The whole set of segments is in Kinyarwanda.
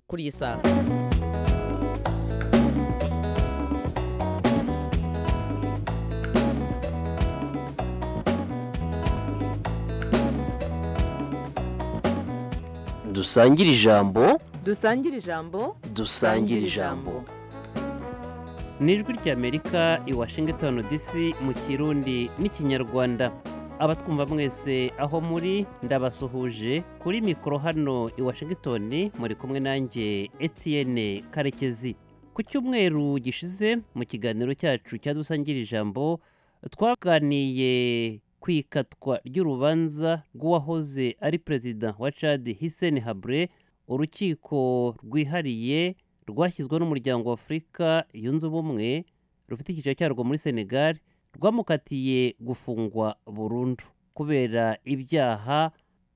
kuri iyi saha dusangire ijambo dusangire ijambo dusangire ijambo ni ijwi ry'amerika i washington dc mu kirundi n'ikinyarwanda abatwumva mwese aho muri ndabasuhuje kuri mikoro hano i washington muri kumwe nanjye etienne karekezi ku cyumweru gishize mu kiganiro cyacu cya dusangira ijambo twaganiye ku ikatwa ry'urubanza rw'uwahoze ari perezida wa cad hiseni habre urukiko rwihariye rwashyizweho n'umuryango wa afurika yunze ubumwe rufite icyicaro cyarwo muri senegal rwamukatiye gufungwa burundu kubera ibyaha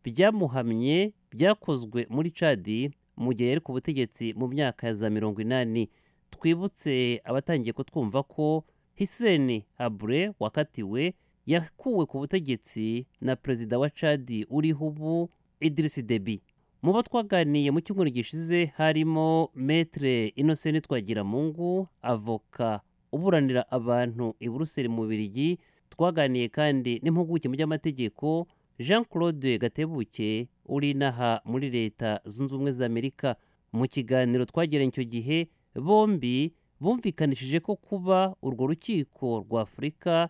byamuhamye byakozwe muri cadi mu gihe yari ku butegetsi mu myaka ya za mirongo inani twibutse abatangiye kutwumva ko hiseni habure wakatiwe yakuwe ku butegetsi na perezida wa cadi uriho ubu idirisi debi mu bo twaganiye mu cyumweru gishize harimo metere inosenti twagiramungu avoka uburanira abantu i buruseli mu birigi twaganiye kandi n'impuguke mu by'amategeko jean claude gatebuke uri inaha muri leta zunze ubumwe za amerika mu kiganiro twagiranye icyo gihe bombi bumvikanishije ko kuba urwo rukiko rwa afurika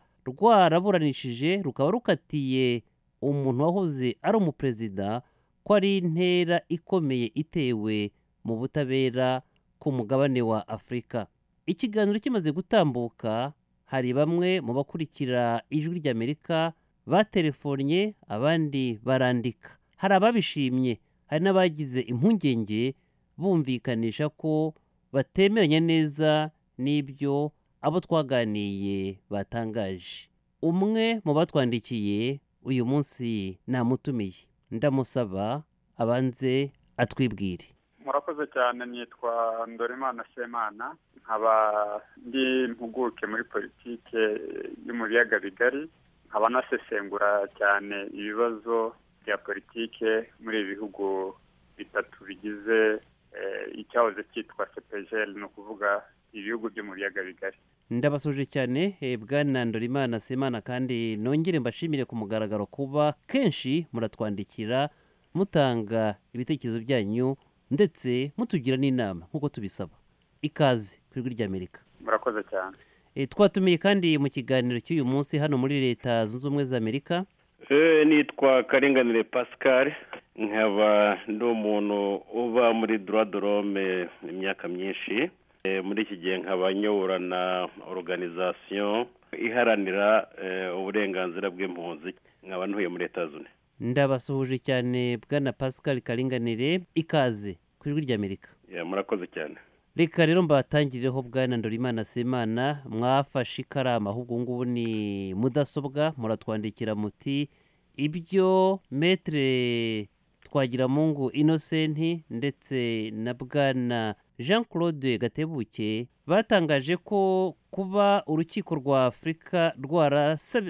rwaraburanishije rukaba rukatiye umuntu wahoze ari umuperezida ko ari intera ikomeye itewe mu butabera ku mugabane wa afurika ikiganiro kimaze gutambuka hari bamwe mu bakurikira ijwi ry'amerika batelefonye abandi barandika hari ababishimye hari n'abagize impungenge bumvikanisha ko batemeranya neza n'ibyo abo twaganiye batangaje umwe mu batwandikiye uyu munsi namutumiye ndamusaba abanze atwibwire murakoze cyane nitwa ndorimana semana nkaba ndi impuguke muri politike yo mu biyaga bigari nkaba nasesengura cyane ibibazo bya politike muri ibi bihugu bitatu bigize icyahoze cyitwa sepejeri ni ukuvuga ibihugu byo mu biyaga bigari ndabasuje cyane bwana ndorimana semana kandi nongere mbashimire ku mugaragaro kuba kenshi muratwandikira mutanga ibitekerezo byanyu ndetse mutugira n'inama nk'uko tubisaba ikaze ku ijwi ry'amerika murakoze cyane twatumiye kandi mu kiganiro cy'uyu munsi hano muri leta zunze ubumwe za amerika nitwa karenganire pascal nkaba ndi umuntu uba muri dorome imyaka myinshi muri iki gihe nkaba nyobora na oruganizasiyo iharanira uburenganzira bw'impunzi nkaba ntuye muri leta zunze ndabasuhuje cyane bwana pascal karinganire ikaze ku ijwi ry'amerika murakoze cyane reka rero mbatangireho bwana ndorimana semana mwafashe ikaramu ahubwo ngubu ni mudasobwa muratwandikira muti ibyo metere twagiramungu inosenti ndetse na bwana jean claude gatebuke batangaje ko kuba urukiko rwa afurika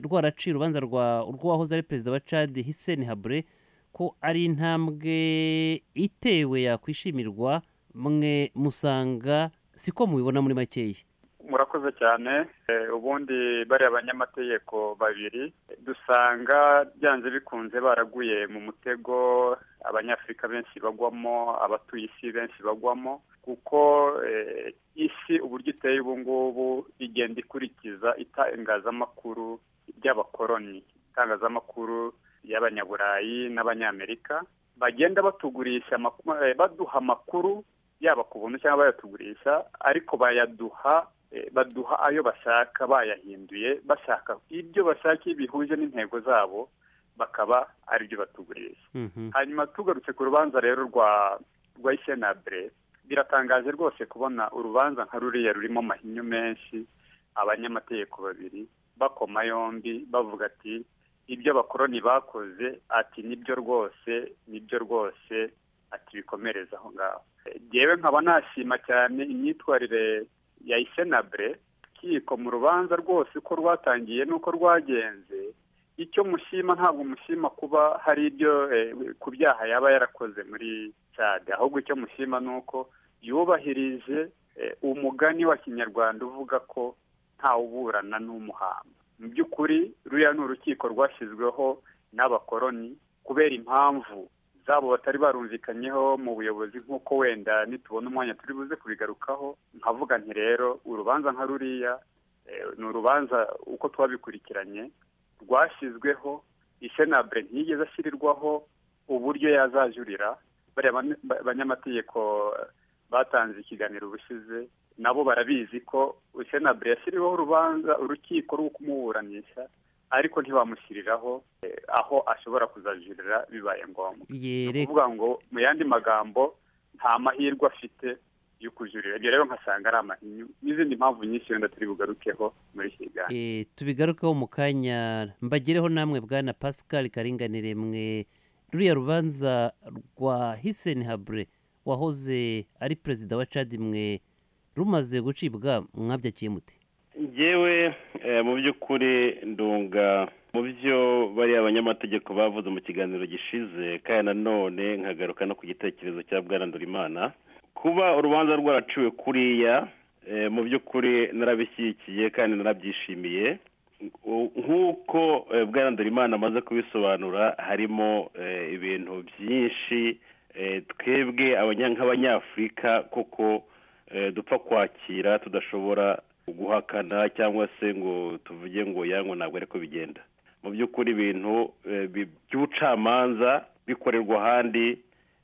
rwaraciye urubanza rw'uwahoze ari perezida wa cad hiseni habure ko ari intambwe itewe yakwishimirwa mwe musanga siko mubibona muri makeya murakoze cyane ubundi bariya banyamategeko babiri dusanga byanze bikunze baraguye mu mutego abanyafurika benshi bagwamo abatuye isi benshi bagwamo kuko isi uburyo iteye ubu ngubu igenda ikurikiza itangazamakuru ry'abakoloni itangazamakuru y'abanyaburayi n'abanyamerika bagenda batugurisha baduha amakuru yaba ku buntu cyangwa bayatugurisha ariko bayaduha baduha ayo bashaka bayahinduye bashaka ibyo bashaka iyo bihuje n'intego zabo bakaba ari byo batugurisha hanyuma tugarutse ku rubanza rero rwa rwa isenabure biratangaje rwose kubona urubanza nka ruriya rurimo amahinyu menshi abanyamategeko babiri bakoma yombi bavuga ati ibyo abakoroni bakoze ati nibyo rwose nibyo rwose ati bikomereza aho ngaho ngewe nkaba nashima cyane imyitwarire ya isenabure rukiko mu rubanza rwose uko rwatangiye n'uko rwagenze icyo mushima ntabwo mushima kuba hari ibyo ku byaha yaba yarakoze muri cyane ahubwo icyo mushima ni uko yubahirije umugani wa kinyarwanda uvuga ko ntawuburana n'umuhamba mu by'ukuri ruriya ni urukiko rwashyizweho n'abakoroni kubera impamvu zabo batari barumvikanyeho mu buyobozi nk'uko wenda nitubona umwanya turi buze kubigarukaho nkavuga nti rero urubanza nka ruriya ni urubanza uko twabikurikiranye rwashyizweho isenabure ntiyigeze ashyirirwaho uburyo yazajurira bariya banyamategeko batanze ikiganiro ubushize nabo barabizi ko isenabure yashyiriweho urubanza urukiko rwo kumuburanisha ariko ntibamushyiriraho aho ashobora kuzajurira bibaye ngombwa ni ukuvuga ngo mu yandi magambo nta mahirwe afite yo kujurira ibyo rero nkasanga ari amahinyu n'izindi mpamvu nyinshi wenda turi bugarukeho muri iki kiganiro tubigarukeho mu kanya mbagireho namwe bwana pascal karinganire mwe ruriya rubanza rwa hiseni habure wahoze ari perezida wa cadi mwe rumaze gucibwa mwabyakiye muti ngewe mu by'ukuri ndunga mu byo bariya abanyamategeko bavuze mu kiganiro gishize kandi nanone nkagaruka no ku gitekerezo cya bwarandurimana kuba urubanza rwaraciwe kuriya mu by'ukuri narabishyigikiye kandi narabyishimiye nk'uko bwarandurimana amaze kubisobanura harimo ibintu byinshi twebwe nk'abanyafurika kuko dupfa kwakira tudashobora guhakana cyangwa se ngo tuvuge ngo yangwa ntabwo ariko bigenda mu by'ukuri ibintu by'ubucamanza bikorerwa ahandi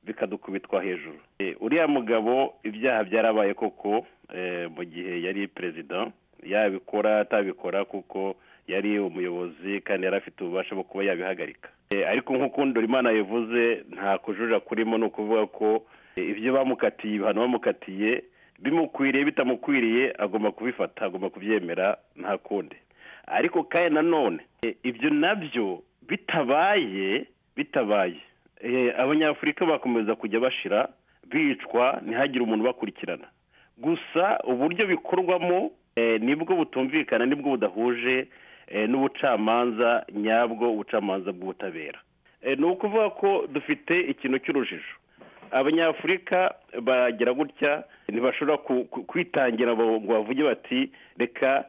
bikadukubitwa hejuru uriya mugabo ibyaha byarabaye koko mu gihe yari perezida yabikora atabikora kuko yari umuyobozi kandi yari afite ububasha bwo kuba yabihagarika ariko nk'uko imana yavuze nta kujurira kurimo ni ukuvuga ko ibyo bamukatiye ibihano bamukatiye bimukwiriye bitamukwiriye agomba kubifata agomba kubyemera nta kundi ariko kandi nanone ibyo nabyo bitabaye bitabaye abanyafurika bakomeza kujya bashira bicwa ntihagire umuntu ubakurikirana gusa uburyo bikorwamo nibwo butumvikana nibwo budahuje n'ubucamanza nyabwo ubucamanza bw'ubutabera ni ukuvuga ko dufite ikintu cy'urujijo abanyafurika baragira gutya ntibashobora kwitangira ngo bavuge bati reka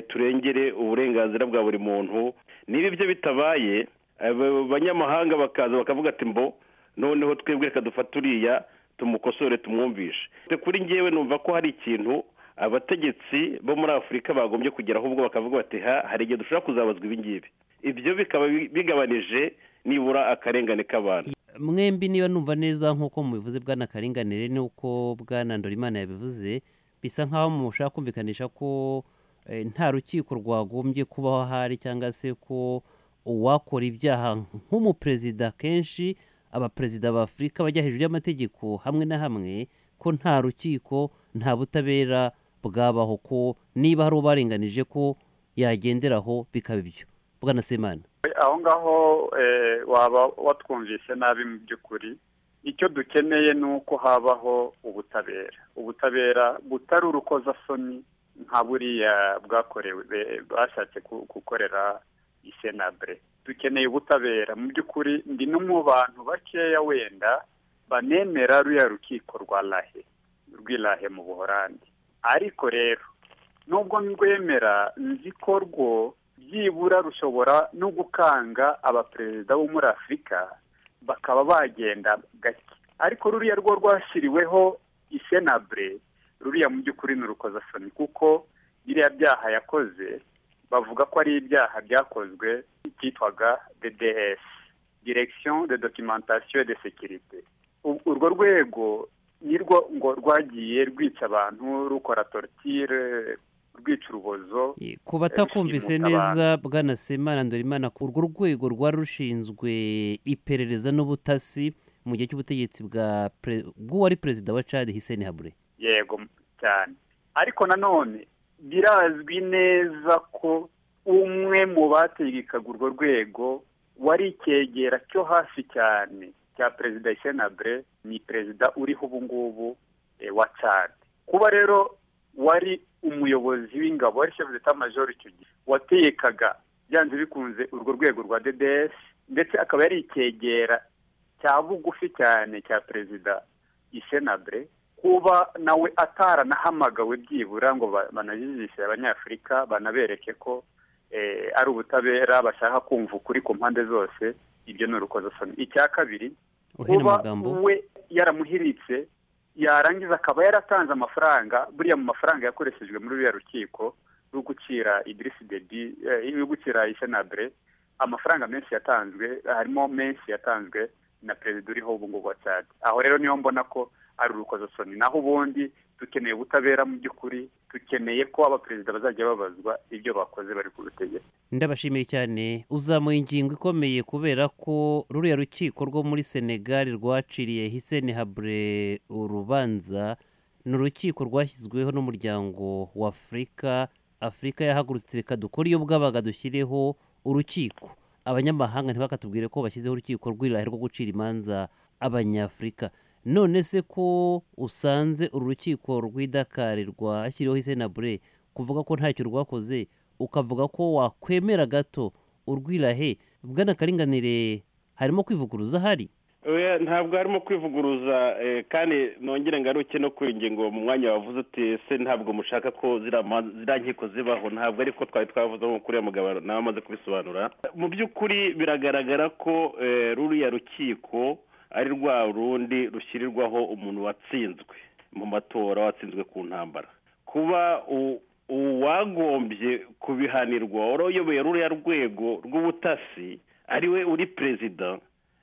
turengere uburenganzira bwa buri muntu niba ibyo bitabaye abanyamahanga bakaza bakavuga ati mbo noneho twebwe reka dufate uriya tumukosore tumwumvishe kuri ngewe numva ko hari ikintu abategetsi bo muri afurika bagombye kugeraho ubwo bakavuga bati ha hari igihe dushobora kuzabazwa ibingibi ibyo bikaba bigabanije nibura akarengane k'abantu mwembi niba numva neza nk'uko mubivuze bwana karinganire n'uko bwana ndorimana yabivuze bisa nk'aho mushaka kumvikanisha ko nta rukiko rwagombye kubaho ahari cyangwa se ko uwakora ibyaha nk'umuperezida kenshi abaperezida ba afurika bajya hejuru y'amategeko hamwe na hamwe ko nta rukiko nta butabera bwabaho ko niba hari ubarenganije ko yagenderaho bikaba ibyo bwana semana aho ngaho waba watwumvise nabi mu by'ukuri icyo dukeneye ni uko habaho ubutabera ubutabera butari urukozasoni nka buriya bwakorewe bashatse gukorera isenabure dukeneye ubutabera mu by'ukuri ndi no mu bantu bakeya wenda banemera ruriya rukiko rwa rahe rw'irahe mu buhorandi ariko rero nubwo mwemera nzi ko rwo byibura rushobora no gukanga abaperezida bo muri afurika bakaba bagenda gake ariko ruriya rwo rwashyiriweho isenabure ruriya mu by'ukuri ni urukozasoni kuko biriya byaha yakoze bavuga ko ari ibyaha byakozwe byitwaga DDS direction de documentation de sécurité urwo rwego nirwo ngo rwagiye rwica abantu rukora tortire rwica urubozo ku batakumvise neza bwana semana ndorimana urwo rwego rwari rushinzwe iperereza n'ubutasi mu gihe cy'ubutegetsi bw'uwari perezida wa cadi hiseni habure yego cyane ariko nanone birazwi neza ko umwe mu bategekaga urwo rwego wari icyegera cyo hasi cyane cya perezida isenabure ni perezida uriho ubu ngubu wa cadi kuba rero wari umuyobozi w'ingabo wari shefu majoro icyo gihe wategekaga byanze bikunze urwo rwego rwa dedesi ndetse akaba yari icyegera cya bugufi cyane cya perezida isenabure kuba nawe ataranahamagawe byibura ngo ba- banajijishe abanyafurika banabereke ko eh, ari ubutabera bashaka kumva ukuri ku mpande zose ibyo ni urukozasoni icya kabiri uhera kuba amagambo we yaramuhiritse yarangiza akaba yaratanze amafaranga buriya mu mafaranga yakoreshejwe muri ruriya rukiko rwo gucira idirisi debi eh, rwo gucira isenabure amafaranga menshi yatanzwe harimo menshi yatanzwe na perezida uriho ubu ngubu wa Chad aho rero niyo mbona ko ari urukozasoni naho ubundi dukeneye ubutabera mu by'ukuri dukeneye ko abaperezida bazajya babazwa ibyo bakoze bari ku butegetsi ndabashimiye cyane uzamuye ingingo ikomeye kubera ko ruriya rukiko rwo muri senegal rwaciriye hiseni habure urubanza ni urukiko rwashyizweho n'umuryango w'afurika afurika yahagurutse reka dukore iyo bwabaga dushyireho urukiko abanyamahanga ntibakatubwire ko bashyizeho urukiko rw'irahe rwo gucira imanza abanyafurika none se ko usanze uru rukiko rw'idakari rwashyiriweho isenabure kuvuga ko ntacyo rwakoze ukavuga ko wakwemera gato urwirahe bwanakaringanire harimo kwivuguruza ahari Oya, ntabwo harimo kwivuguruza eh, kandi nongere ngaruke no kuri ingingo mu mwanya wavuze uti se ntabwo mushaka ko ziriya ma- ziriya nkiko zibaho ntabwo ariko twari twavuze nko kuriya mugabo nawe amaze kubisobanura mu by'ukuri biragaragara ko eh, ruriya rukiko ari rwa rundi rushyirirwaho umuntu watsinzwe mu matora watsinzwe ku ntambara kuba u- uwagombye kubihanirwa wari uyoboye ruriya rwego rw'ubutasi ariwe uri perezida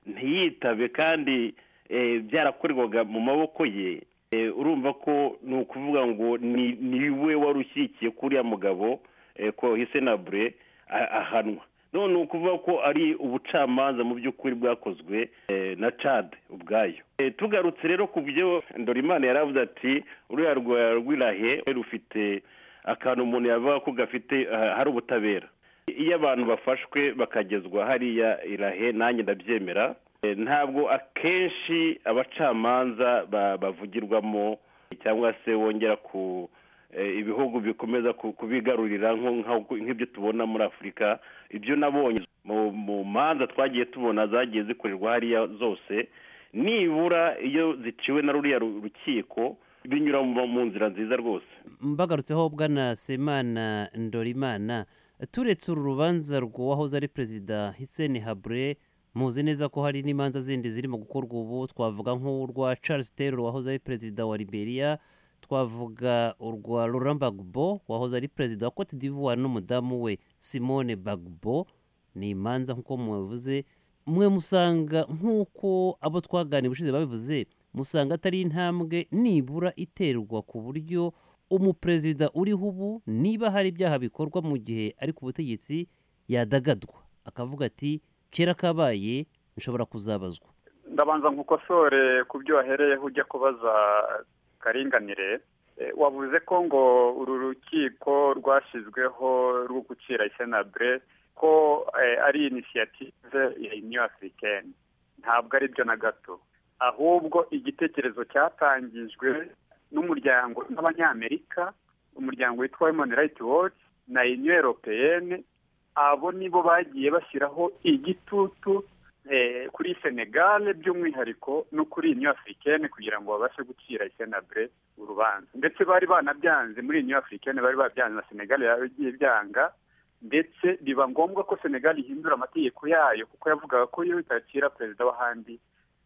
ntiyitabe kandi eh, byarakorerwaga mu maboko ye eh, urumva ko ni ukuvuga ngo ni- niwe wari ushyigikiye kuriya mugabo eh, ko hisenabure a- ahanwa none ni ukuvuga ko ari ubucamanza mu by'ukuri bwakozwe eh, na cade ubwayo Eh, tugarutse rero ku byo ndorimana yaravuze ati uriya rwa rwirahe rufite akantu umuntu yavuga ko gafite eh, hari ubutabera iyo abantu bafashwe bakagezwa hariya irahe nanjye ndabyemera Eh, ntabwo akenshi abacamanza ba- bavugirwamo cyangwa se wongera ku eh, ibihugu bikomeza ku- kubigarurira nko- nka- nk'ibyo tubona muri afurika ibyo nabonye mu mu manza twagiye tubona zagiye zikorerwa hariya zose nibura iyo ziciwe na ruriya ru- rukiko binyura mu- mu nzira nziza rwose mbagarutseho bwana semana ndorimana turetse uru rubanza rw'uwahoze ari perezida hiseni habure muzi neza ko hari n'imanza zindi zirimo gukorwa ubu twavuga nk'urwa charles taylor wahoze ari perezida wa liberia twavuga urwa laurent bagbo wahoze ari perezida wa cote d'ivoire n'umudamu we simone bagbo ni imanza nk'uko mubivuze mwe musanga nk'uko abo twaganira ubushize babivuze musanga atari intambwe nibura iterwa ku buryo umuperezida uriho ubu niba hari ibyaha bikorwa mu gihe ari ku butegetsi yadagadwa akavuga ati kera kabaye nshobora kuzabazwa ndabanza nkukosore ku byo wahereyeho ujya kubaza karinganire Eh, wavuze ko ngo uru rukiko rwashyizweho rwo gucira isenabure ko eh, ari inisiyative ya new africaine ntabwo ari byo na gato ahubwo igitekerezo cyatangijwe n'umuryango n'abanyamerika umuryango witwa human rights watch na union européenne abo nibo bagiye bashyiraho igitutu eh, kuri senegal by'umwihariko no kuri new africaine kugira ngo babashe gucira isenabure urubanza ndetse bari banabyanze muri new africaine bari babyanze na senegal yagiye byanga ndetse biba ngombwa ko senegal ihindura amategeko yayo kuko yavugaga ko yo itakira perezida w'ahandi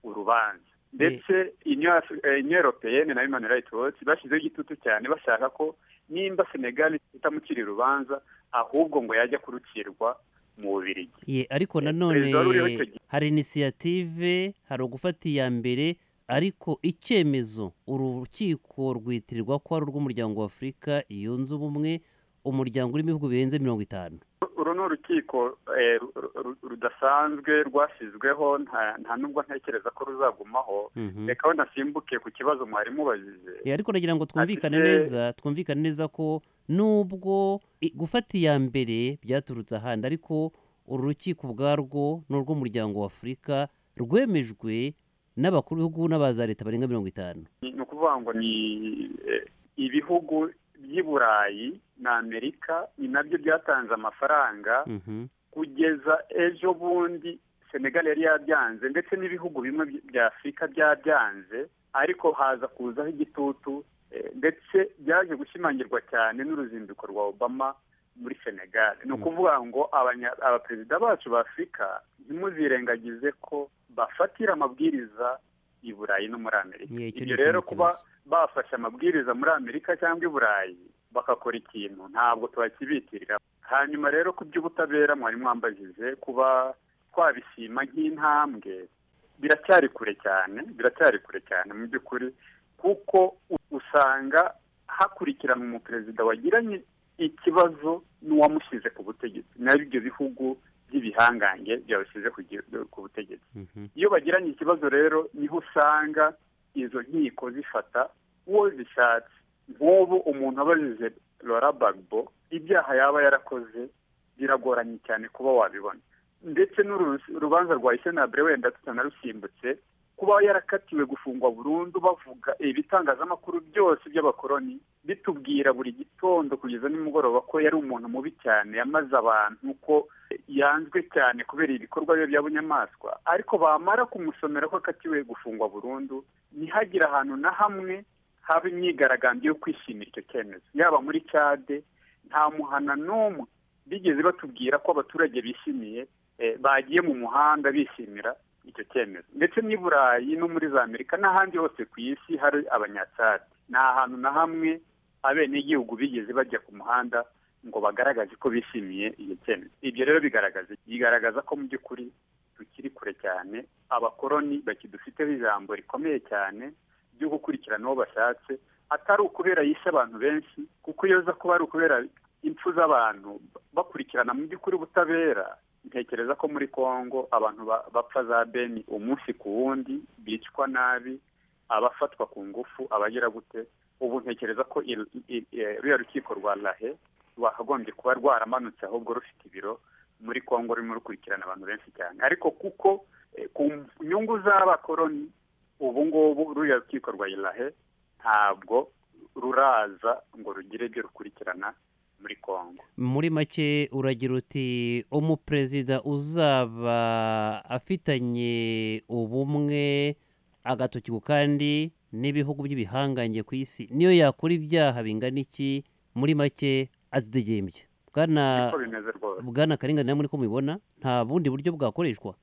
urubanza ndetse Union Af- eh, Union Européenne na Human Rights Watch bashyizeho igitutu cyane bashaka ko nimba senegal itamukira urubanza ahubwo ngo yajya kurucirwa mu Bubiligi ye ariko Eh, nanone perezida wari uriho icyo gihe. hari inisiyative hari ugufata iya mbere ariko icyemezo uru rukiko rwitirirwa ko ari urw'umuryango wa afurika yunze ubumwe umuryango urimo ibihugu birenze mirongo itanu uru ni urukiko eh, ru- ru- rudasanzwe rwashyizweho nta nta n'ubwo ntekereza ko ruzagumaho Mhm. reka aho nasimbuke ku kibazo mwari mubajije Eh, ariko nagira ngo twumvikane Afite- neza twumvikane neza ko nubwo i- gufata iya mbere byaturutse ahandi ariko uru rukiko ubwarwo ni urw'umuryango wa afurika rwemejwe n'abakuru b'ibihugu n'abaza leta barenga mirongo itanu ni ni ukuvuga ngo ni eh, ibihugu by'i burayi na amerika ni nabyo byatanze amafaranga Mhm. kugeza ejo bundi senegal yari yabyanze ndetse n'ibihugu bimwe bya afurika byabyanze ariko haza kuzaho igitutu eh, ndetse byaje gushimangirwa cyane n'uruzinduko rwa obama muri senegal ni ukuvuga ngo abanya- abaperezida bacu ba afurika ntimuzirengagize ko bafatira amabwiriza i burayi no muri amerika Yeah, icyo ni ibyo rero ikindi kuba kibazo. bafashe amabwiriza muri amerika cyangwa i burayi bagakora ikintu ntabwo tubakibitirira hanyuma rero ku by'ubutabera mwari mwambajije kuba twabishima nk'intambwe biracyari kure cyane biracyari kure cyane mu by'ukuri kuko u- usanga hakurikirana umuperezida wagiranye ikibazo n'uwamushyize ku butegetsi n'ibyo bihugu by'ibihangange byawushyize ku gi- ku butegetsi Mhm. iyo bagiranye ikibazo rero niho usanga izo nkiko zifata uwo zishatse nk'ubu umuntu abajije Laura Bagbo ibyaha yaba yarakoze biragoranye cyane kuba wabibona ndetse n'uru- urubanza rwa Isenabure wenda tutanarusimbutse kuba yarakatiwe gufungwa burundu bavuga ibitangazamakuru byose by'abakoloni bitubwira buri gitondo kugeza nimugoroba ko yari umuntu mubi cyane yamaze abantu ko yanzwe cyane kubera ibikorwa bye by'abunyamaswa ariko bamara kumusomera ko akatiwe gufungwa burundu ntihagire ahantu na hamwe haba imyigaragambyo yo kwishimira icyo cyemezo yaba muri cade nta muhana n'umwe bigeze batubwira ko abaturage bishimiye eh, bagiye mu muhanda bishimira icyo cyemezo ndetse n'i burayi no muri za amerika n'ahandi hose ku isi hari abanyacyade nta hantu na hamwe abenegihugu bigeze bajya ku muhanda ngo bagaragaze ko bishimiye iyo cyemezo ibyo rero bigaragaza bigaragaza ko mu by'ukuri tukiri kure cyane abakoroni bakidufiteho ijambo rikomeye cyane ryo gukurikirana uwo bashatse atari ukubera yishe abantu benshi kuko iyo aza kuba ari ukubera impfu z'abantu bakurikirana mu by'ukuri ubutabera ntekereza ko muri congo abantu ba- bapfa za beni umunsi ku wundi bicwa nabi abafatwa ku ngufu abagira gute ubu ntekereza ko il- il- eh, ruriya rukiko rwa lahe rwakagombye kuba rwaramanutse ahubwo rufite ibiro muri congo rurimo rukurikirana abantu benshi cyane ariko kuko eh, ku nyungu z'abakoroni ubu ngubu ruriya rukiko rwa ilahe ntabwo ruraza ngo rugire ibyo rukurikirana muri congo muri make uragira uti umuperezida uzaba afitanye ubumwe agatoki ku kandi n'ibihugu by'ibihangange ku isi niyo yakora ibyaha bingana iki muri make azidegembya bwana niko bimeze rwose bwana karengane namwe ko mubibona nta bundi buryo bwakoreshwa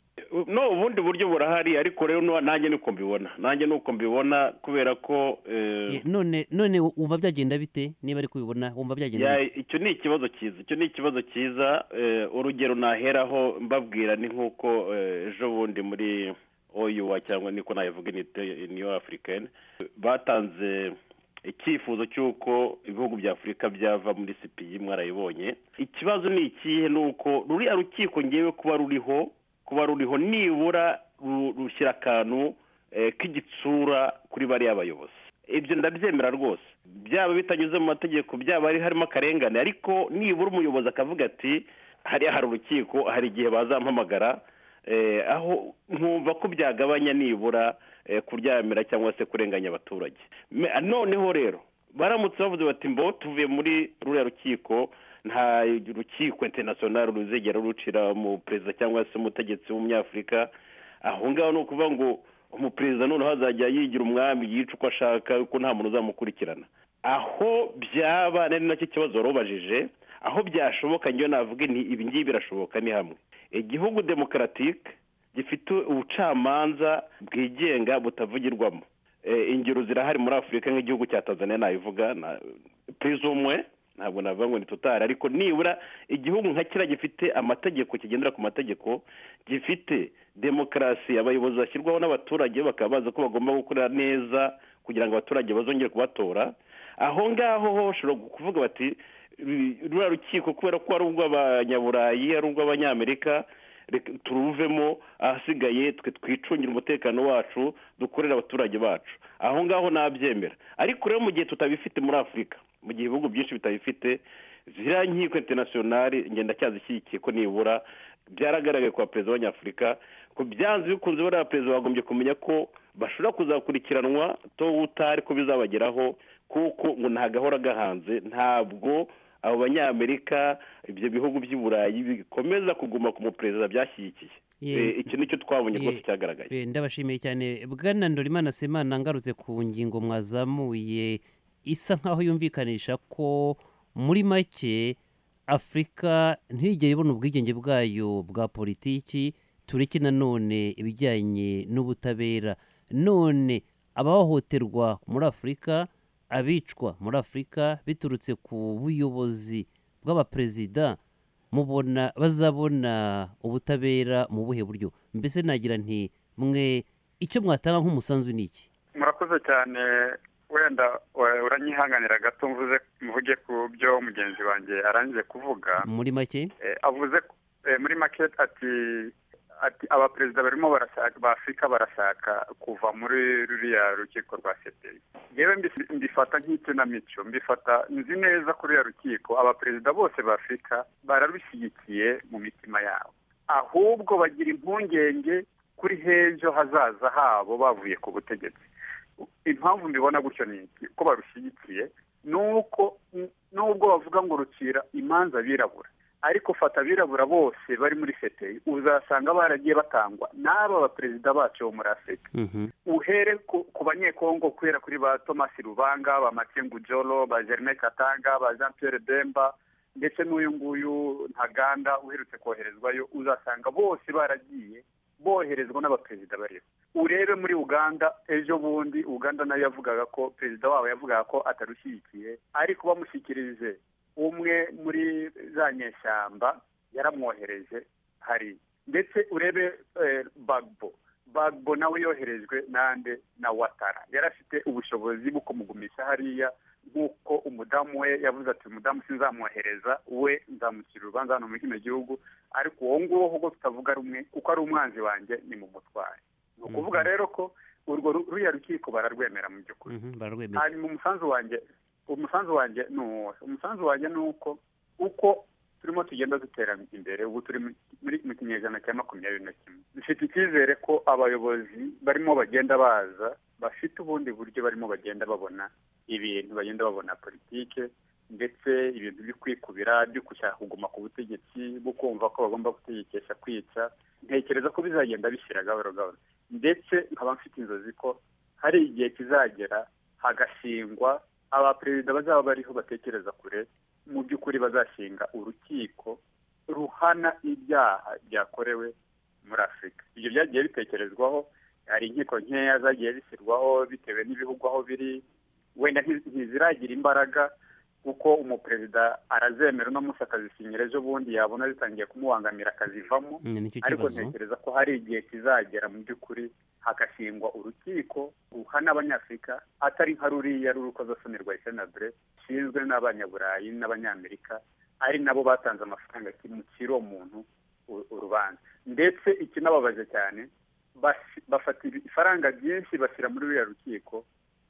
no ubundi buryo burahari ariko rero nu- nanjye nuko mbibona nanjye nuko mbibona kubera ko Ye, eh, none none wumva byagenda bite niba ari kubibona wumva byagenda ya- bite icyo ni ikibazo cyiza icyo ni ikibazo cyiza eh, urugero naheraho mbabwira ni nk'uko eh, ejo bundi muri oyuwa cyangwa niko nabivuga inite niyo afurikani batanze icyifuzo cy'uko ibihugu bya afurika byava muri sipiyi mwarayibonye ikibazo ni ikihe ni uko ruriya rukiko ngewe kuba ruriho kuba ruriho nibura ru- rushyira akantu eh, k'igitsura kuri bariya bayobozi ibyo ndabyemera rwose byaba bitanyuze mu mategeko byaba hari harimo akarengane ariko nibura umuyobozi akavuga ati hariya hari urukiko hari igihe bazampamagara eh, aho nkumva ko byagabanya nibura eh, kuryamira cyangwa se kurenganya abaturage Me- noneho rero baramutse bavuze bati mbo tuvuye muri ruriya rukiko nta rukiko interinasiyonari ruzigera rucira mu perezida cyangwa se umutegetsi w'umunyafurika aho ngaho ni ukuvuga ngo umuperezida noneho azajya yigira umwami yica uko ashaka ko nta muntu uzamukurikirana aho byaba nari nacyo kibazo wari ubajije aho byashoboka njyewe navuga nti ibi ngibi birashoboka ni hamwe igihugu demokaratike gifite ubucamanza bwigenga butavugirwamo Eh, ingero zirahari muri afurika nk'igihugu cya tanzania nabivuga na purezumwe ntabwo navuga ngo ni totari ariko nibura igihugu nka kiriya gifite amategeko kigendera ku mategeko gifite demokarasi abayobozi bashyirwaho n'abaturage bakaba bazi ko bagomba gukorera neza kugira ngo abaturage bazongere kubatora aho ngaho ho bashobora kuvuga bati "Ru- ruriya rukiko kubera ko ari urw'abanyaburayi ari urw'abanyamerika reka turuvemo ahasigaye twe twicungire umutekano wacu dukorere abaturage bacu aho ngaho nabyemera ariko rero mu gihe tutabifite muri afurika mu gihe ibihugu byinshi bitabifite ziriya nkiko interinasiyonari ngenda cyazishyigikiye ko nibura byaragaragaye kwa perezida wa nyafurika ko byanze bikunze bariya perezida bagombye kumenya ko bashobora kuzakurikiranwa to utari ko bizabageraho kuko ngo nta gahora gahanze ntabwo abo banyamerika ibyo bihugu by'i burayi bikomeza kuguma ku muperezida byashyigikiye Eh, iki nicyo twabonye rwose Ye- cyagaragaye Eh, ndabashimiye cyane bwana ndorimana semana ngarutse ku ngingo mwazamuye isa nkaho yumvikanisha ko muri make afurika ntigere ibona ubwigenge bwayo bwa politiki tureke nanone ibijyanye n'ubutabera none abahohoterwa muri afurika abicwa muri afurika biturutse ku buyobozi bw'abaperezida mubona bazabona ubutabera mu buhe buryo mbese nagira nti mwe icyo mwatanga nk'umusanzu ni iki murakoze cyane wenda eh, uranyihanganira gato mvuze mvuge ku byo mugenzi wanjye arangije kuvuga muri make Eh, avuze ko- eh, muri make ati ati abaperezida barimo barashaka ba afurika barashaka kuva muri ruriya rukiko rwa sepeyi yewe mbi- mbifata nk'ikinamico mbifata nzi neza ko ruriya rukiko abaperezida bose ba afurika bararushyigikiye mu mitima yabo ahubwo bagira impungenge kuri h'ejo hazaza habo bavuye ku butegetsi impamvu mbibona gutyo ni iki ko barushyigikiye ni uko nubwo bavuga ngo rucira imanza abirabura ariko fata abirabura bose bari muri feteye uzasanga baragiye batangwa n'aba baperezida bacu bo muri afurika uhere ku, ku banyekongo kubera kuri ba thomas rubanga ba makengu jolo ba germain katanga ba jean pierre demba ndetse n'uyu nguyu ntaganda uherutse koherezwayo uzasanga bose baragiye boherezwa n'abaperezida bariho urebe muri uganda ejo bundi uganda nayo yavugaga ko perezida wabo yavugaga ko atarushyigikiye ariko bamushyikirije umwe muri za nyeshyamba yaramwohereje hari ndetse urebe eh, bagbo bagbo nawe yoherejwe nande na watara yari afite ubushobozi bwo kumugumisha hariya nk'uko umudamu we yavuze ati umudamu sinzamwohereza we nzamucira urubanza hano muri kino gihugu ariko uwo nguwo ubwo tutavuga rumwe kuko ari umwanzi wanjye ni mu mutware ni ukuvuga rero ko urwo ru- ruriya rukiko bararwemera mu by'ukuri bararwemera hanyuma umusanzu wanjye umusanzu wanjye ni uwo umusanzu wanjye ni uko uko turimo tugenda dutera imbere ubu turi mu- muri mu kinyejana cya makumyabiri na kimwe dufite icyizere ko abayobozi barimo bagenda baza bafite ubundi buryo barimo bagenda babona ibintu bagenda babona politike ndetse ibintu byo kwikubira byo gushaka kuguma ku butegetsi bwo kumva ko bagomba gutegekesha kwica ntekereza ko bizagenda bishyira gahoro gahoro ndetse nkaba mfite inzozi ko hari igihe kizagera hagashingwa abaperezida bazaba bariho batekereza kure mu by'ukuri bazashinga urukiko ruhana ibyaha byakorewe muri afurika ibyo byagiye bitekerezwaho hari inkiko nkeya zagiye zishyirwaho bitewe n'ibihugu aho biri wenda nti- ntiziragira imbaraga kuko umuperezida arazemera uno munsi akazisinyira ejo bundi yabona zitangiye kumubangamira akazivamo Mm, nicyo ariko kibazo ntekereza ko hari igihe kizagera mu by'ukuri hagashingwa urukiko ruhana abanyafurika atari nka ruriya rw'urukozasoni rwa senabure rushinzwe n'abanyaburayi n'abanyamerika ari nabo batanze amafaranga kimukira uwo muntu u- urubanza ndetse ikinababaje cyane basi- bafata ibi- ifaranga ryinshi bashyira muri ruriya rukiko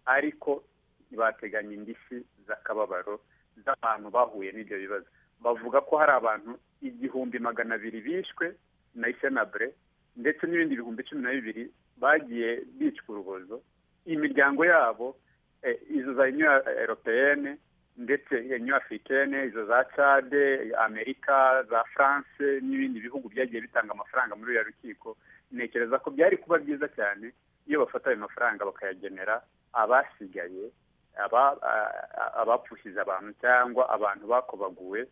ariko ntibateganya indishyi z'akababaro z'abantu bahuye n'ibyo bibazo bavuga ko hari abantu igihumbi magana abiri bishwe na isenabure ndetse n'ibindi bihumbi cumi na bibiri bagiye bicwa urubozo imiryango yabo eh, izo za union europeyene ndetse union africaine izo za cade amerika za france n'ibindi bihugu byagiye bitanga amafaranga muri uriya rukiko ntekereza ko byari kuba byiza cyane iyo bafata ayo mafaranga bakayagenera abasigaye aba- a- a- abapfushije abantu cyangwa abantu bakobaguwe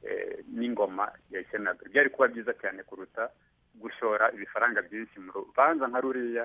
eh, n'ingoma ya senabure byari kuba byiza cyane kuruta gushora ibifaranga byinshi mu rubanza nka ruriya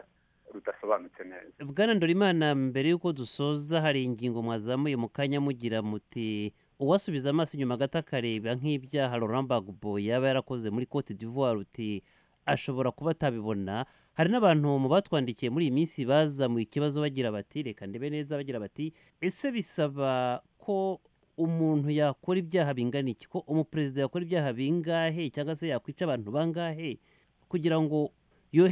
rudasobanutse neza bwana ndorimana mbere y'uko dusoza hari ingingo mwazamuye mu kanya mugira muti uwasubiza amaso inyuma gato akareba nk'ibyaha Laurent Gbagbo yaba yarakoze muri Cote d'Ivoire uti ashobora kuba atabibona hari n'abantu mu batwandikiye muri iyi minsi bazamuye ikibazo bagira bati reka ndebe neza bagira bati ese bisaba ko umuntu yakora ibyaha bingana iki ko umuperezida yakora ibyaha bingahe cyangwa se yakwica abantu bangahe kugira ngo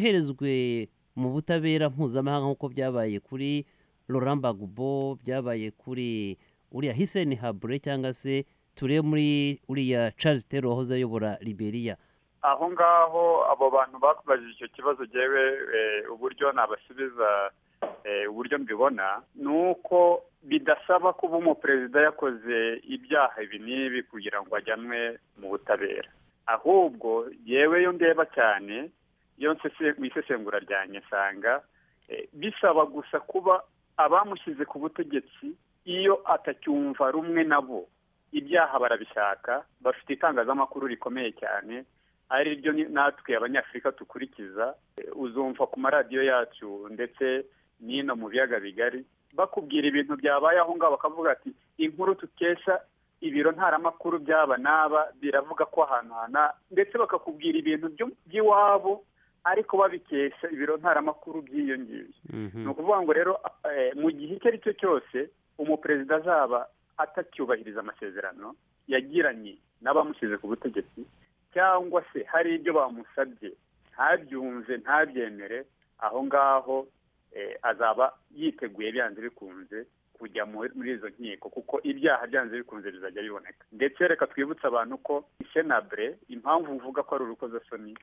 yoherezwe mu butabera mpuzamahanga nk'uko byabaye kuri Laurent Gbagbo byabaye kuri uriya Hissène Habré cyangwa se turebe muri uriya Charles Taylor wahoze ayobora Liberia aho ngaho abo bantu bakubajije icyo kibazo jewe eh, uburyo nabasubiza eh, uburyo mbibona ni uko bidasaba kuba umuperezida yakoze ibyaha ibi n'ibi kugira ngo ajyanwe mu butabera ahubwo yewe yo ndeba cyane iyo nsese mu isesengura ryanjye nsanga bisaba gusa kuba abamushyize ku butegetsi iyo atacyumva rumwe nabo ibyaha barabishaka bafite itangazamakuru rikomeye cyane ari ryo natwe abanyafurika dukurikiza uzumva ku maradiyo yacu ndetse n'ino mu biyaga bigari bakubwira ibintu byabaye aho ngaho bakavuga ati inkuru tukesha ibiro ntaramakuru by'aba n'aba biravuga ko ahantu hana ndetse bakakubwira ibintu by'iwabo ariko babikesha ibiro ntaramakuru by'iyo ngiyo ni ukuvuga ngo rero mu gihe icyo ari cyo cyose umuperezida azaba atacyubahiriza amasezerano yagiranye n'abamushyize ku butegetsi cyangwa se hari ibyo bamusabye ntabyumve ntabyemere aho ngaho azaba yiteguye byanze bikunze kujya muri izo nkiko kuko ibyaha byanze bikunze bizajya biboneka ndetse reka twibutse abantu ko senabure impamvu mvuga ko ari urukozasoni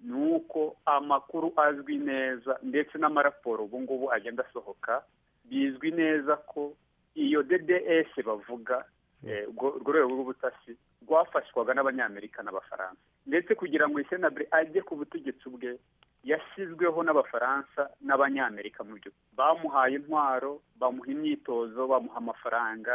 ni uko amakuru azwi neza ndetse n'amaraporo ubu ngubu agenda asohoka bizwi neza ko iyo dds bavuga urwo rwego rw'ubutasi rwafashwaga n'abanyamerika n'abafaransa ndetse kugira ngo senabure ajye ku butegetsi bwe yashyizweho n'abafaransa n'abanyamerika mu byo bamuhaye intwaro bamuha imyitozo bamuha amafaranga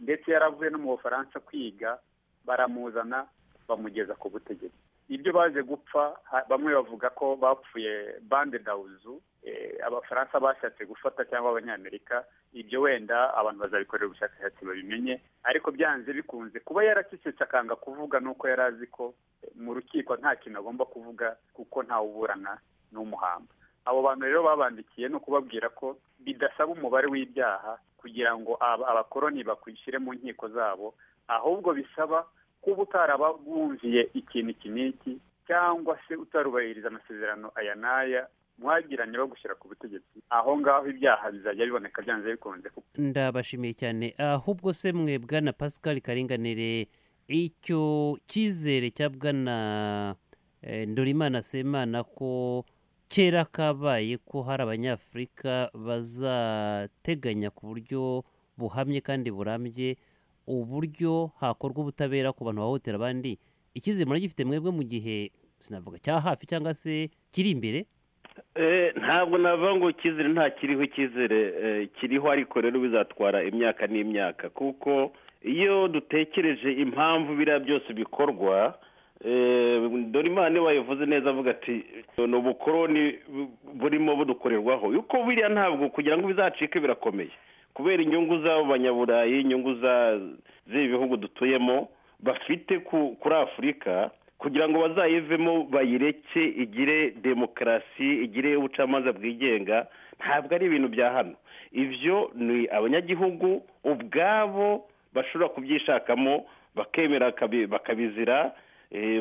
ndetse yaravuye no mu bufaransa kwiga baramuzana bamugeza ku butegetsi ibyo baje gupfa bamwe bavuga ko bapfuye bande dawuzu abafaransa bashatse gufata cyangwa abanyamerika ibyo wenda abantu bazabikorera ubushakashatsi babimenye ariko byanze bikunze kuba yaracecetse akanga kuvuga nuko yari azi ko mu rukiko nta kintu agomba kuvuga kuko ntawuburana n'umuhamba abo bantu rero babandikiye ni ukubabwira ko bidasaba umubare w'ibyaha kugira ngo abakoroni bakwishyire mu nkiko zabo ahubwo bisaba kuba utarababumviye ikintu iki n'iki cyangwa se utarubahiriza amasezerano aya n'aya mwagiranye bagushyira ku butegetsi aho ngaho ibyaha bizajya biboneka byanze bikunze ndabashimiye cyane ahubwo se mwe bwana pascal karinganire icyo cyizere cya bwana ndurimana semana ko kera kabaye ko hari abanyafurika bazateganya ku buryo buhamye kandi burambye uburyo hakorwa ubutabera ku bantu bahohotera abandi icyizere muragifite mwebwe mu gihe sinavuga cya hafi cyangwa se kiri imbere ntabwo navuga ngo icyizere nta kiriho icyizere kiriho ariko rero bizatwara imyaka n'imyaka kuko iyo dutekereje impamvu biriya byose bikorwa dore imana wayivuze neza avuga ati ni ubukoroni burimo budukorerwaho yuko biriya ntabwo kugira ngo bizacike birakomeye kubera inyungu z'abo banyaburayi inyungu z'ibihugu dutuyemo bafite kuri afurika kugira ngo bazayivemo bayireke igire demokarasi igire ubucamanza bwigenga ntabwo ari ibintu bya hano ibyo ni abanyagihugu ubwabo bashobora kubyishakamo bakemera bakabizira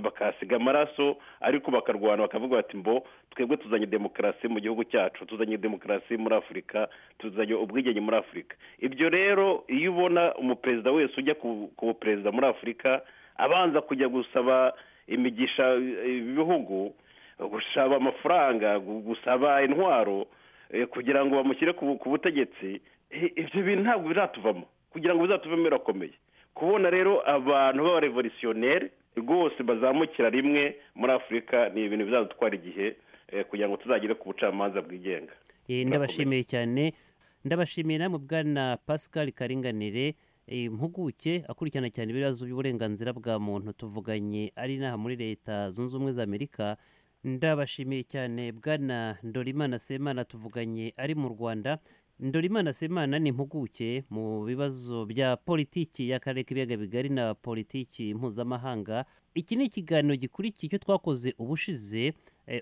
bakahasiga amaraso ariko bakarwana bakavuga bati mbo twebwe tuzanye demokarasi mu gihugu cyacu tuzanye demokarasi muri afurika tuzanye ubwigenge muri afurika ibyo rero iyo ubona umuperezida wese ujya ku buperezida muri afurika abanza kujya gusaba imigisha ibihugu gusaba amafaranga gusaba intwaro kugira ngo bamushyire ku butegetsi ibyo bintu ntabwo bizatuvamo kugira ngo bizatuvemo birakomeye kubona rero abantu b'abarevolutionneri rwose bazamukira rimwe muri afurika ni ibintu bizadutwara igihe kugira ngo tuzagere ku bucamanza bwigenga ndabashimiye cyane ndabashimiye namwe bwana pascal karinganire impuguke akurikirana cyane ibibazo by'uburenganzira bwa muntu tuvuganye ari inaha muri leta zunze ubumwe za amerika ndabashimiye cyane bwana ndorimana semana tuvuganye ari mu rwanda ndorimana semana ni impuguke mu bibazo bya politiki y'akarere k'ibiyaga bigari na politiki mpuzamahanga iki ni ikiganiro gikurikiye icyo twakoze ubushize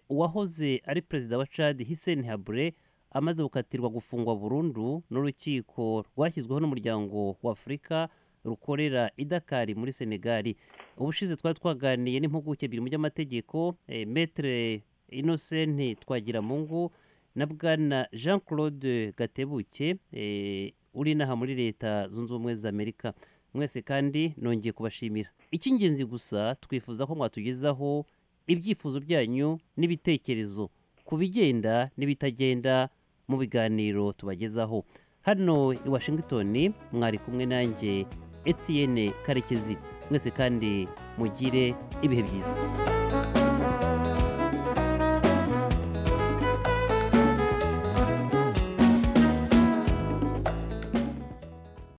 uwahoze ari perezida wa cad hiseni habure amaze gukatirwa gufungwa burundu n'urukiko rwashyizweho n'umuryango w'afurika rukorera idakari muri senegali ubushize twari twaganiye n'impuguke ebyiri mu by'amategeko metere inosenti twagira mungu na bwana jean claude gatebuke uri inaha muri leta zunze ubumwe za amerika mwese kandi nongeye kubashimira icy'ingenzi gusa twifuza ko mwatugezaho ibyifuzo byanyu n'ibitekerezo ku bigenda n'ibitagenda mu biganiro tubagezaho hano i washington mwari kumwe nanjye etiyene karekezi mwese kandi mugire ibihe byiza